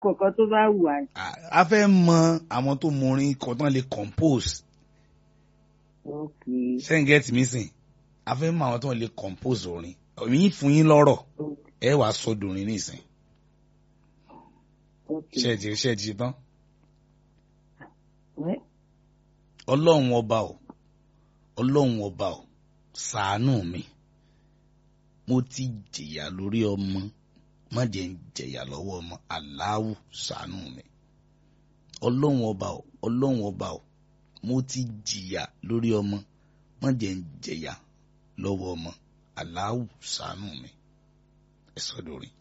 kọ̀ọ̀kan tó bá wù wá. a- a fẹ́ mọ àwọn tó mọ orin kan tán lè compose ok ṣẹ́ǹgẹ́tì mi sìn a fẹ́ mọ àwọn tó lè compose orin yín fún yín lọ́rọ̀ ẹ wàá sọdọ̀ orin nísìn ok ṣẹ́ẹ̀tì ṣẹ́ẹ̀tì ṣe tán wẹ́ ọlọ́run ọba o ọlọ́run ọba o ṣàánú mi mo ti jìyà lórí ọmọ má jẹ́ ń jẹ̀yà lọ́wọ́ ọmọ aláwù ṣàánú mi ọlọ́run ọba o ọlọ́run ọba o mo ti jìyà lórí ọmọ má jẹ́ ń jẹ̀yà lọ́wọ́ ọmọ aláwù ṣàánú mi ẹ sọ́dọ̀ rí.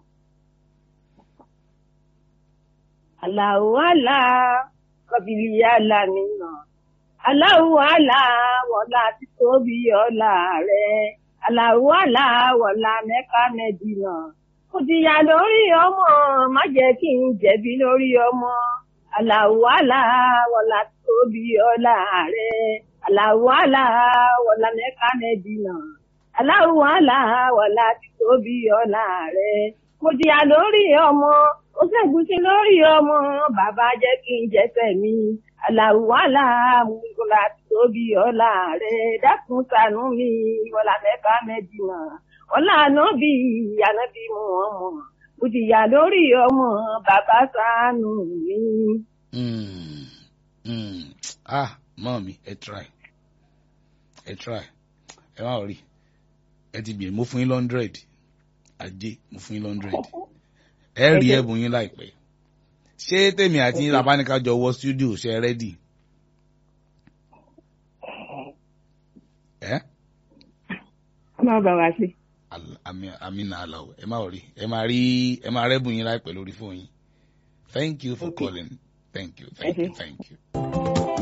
Allahu Allah kọbìlì yàlá nínà. Allahu Allah wọ̀lá tí tóbi ọ̀la rẹ̀. Allahu Allah wọ̀lá mẹ́ka mẹ́dínà. Mo ti yà lórí ọmọ, má jẹ́ kí n jẹ̀bi lórí ọmọ. Allahu Allah wọ̀lá tí tóbi ọ̀la rẹ̀. Allahu Allah wọ̀lá mẹ́ka mẹ́dínà. Allahu Allah wọ̀lá tí tóbi ọ̀la rẹ̀. Mo ti yà lórí ọmọ, ó ṣẹ́gun sí lórí ọmọ, bàbá jẹ́ kí n jẹ́sẹ̀ mi. Àlàwálà múlùkọ́lá tóbi ọ̀la rẹ̀ dákun ṣàánú mi, wọlá mẹ́ka mẹ́jìnà. Ọlá ànábì ànábì mú ọmọ. Mo ti yà lórí ọmọ, bàbá ṣàánú mi. Mm, mm. ah mọ́ mi ẹ try ẹ try ẹ má rí ẹ ti bìí mo fún yín lọ́ndrẹ́d ajé mo fún yín lọ́ndrẹ́d ẹ rí Ẹ jẹ́- ẹ̀bùn yín láìpẹ́ ṣé tèmi àti yín labáníká jọ wọ studio ṣe ẹ rẹ́dì ẹ Má bà wá sí. Al- àmì- àmínà aláwọ̀ ẹ má rí ẹ má rí ẹ má rẹ́bùn yín láìpẹ́ lórí fóònù yín thank you for Okay. calling thank you thank Okay. you thank you.